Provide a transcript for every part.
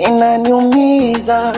inaniumiza.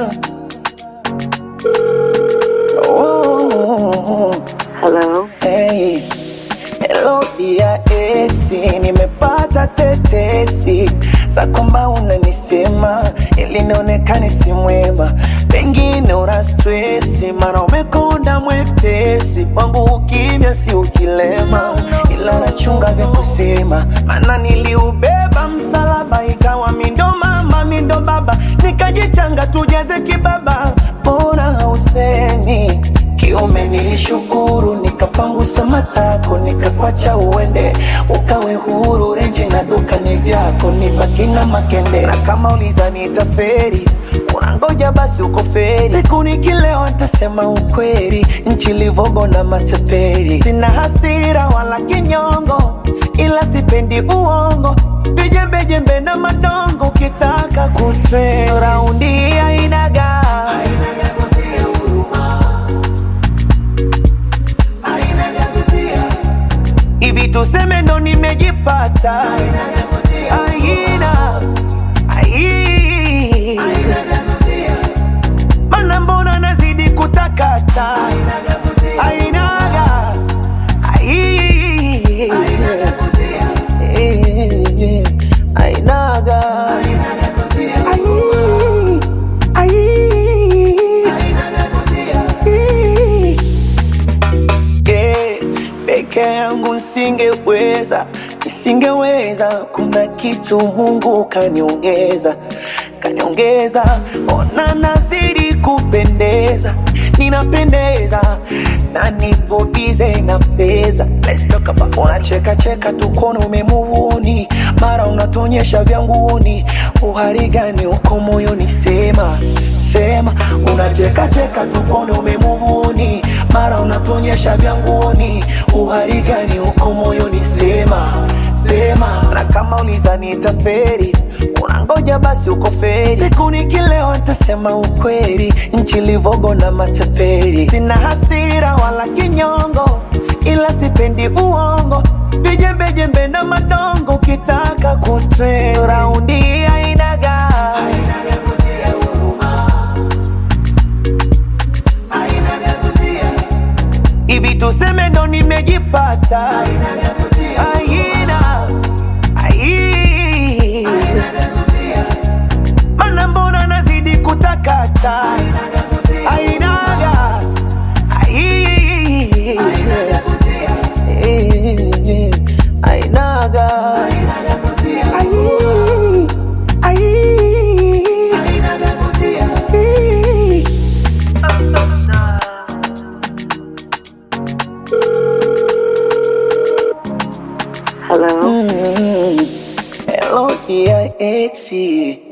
Oh, Hello. hey. Hello dia esi, nimepata tetesi za kwamba unanisema ili nionekane si mwema, pengine una stresi, mara umekonda mwepesi, kwangu ukimya si ukilema, ila nachunga vya kusema, maana niliubeba msalaba, ikawa mindo mama mindo baba, nikajichanga tujeze kibaba, bora hausemi kiume nilishukuru, nikapangusa matako, nikakwacha uende, ukawe huru. Renji na duka ni vyako, nibaki na makende. Na kama uliza nitaferi, unangoja basi uko feri. Siku nikilewa nitasema ukweli, nchi livogo na matapeli. Sina hasira wala kinyongo, ila sipendi uongo, vijembejembe na madongo. Ukitaka kutre raundi ainaga hivi tuseme ndo nimejipata aina ai mana mbona nazidi kutakata ainaga ai Eh, ainaga ai ai Eh, peke yangu nisingeweza, nisingeweza. Kuna kitu Mungu kaniongeza, kaniongeza. Ona nazidi kupendeza, ninapendeza na nipo bize na fedha. Let's talk about unacheka cheka tu kono umemuvuni, mara unatonyesha vyanguni. Uhari gani uko moyoni? Sema sema, unacheka cheka tu kono umemuvuni, mara unatonyesha vyanguni. Uhari gani uko moyoni? Sema sema, na kama uliza nitaferi unangoja basi uko feri. Siku nikilewa nitasema ukweli, nchi livogo na matapeli. Sina hasira wala kinyongo, ila sipendi uongo, vijembejembe na madongo. Ukitaka kutre raundi ainaga hivi tuseme ndo nimejipata aina ai mana mbona nazidi kutakata ainaga ai Eh, ainaga ai ai Eh. Hello. Hello dear exi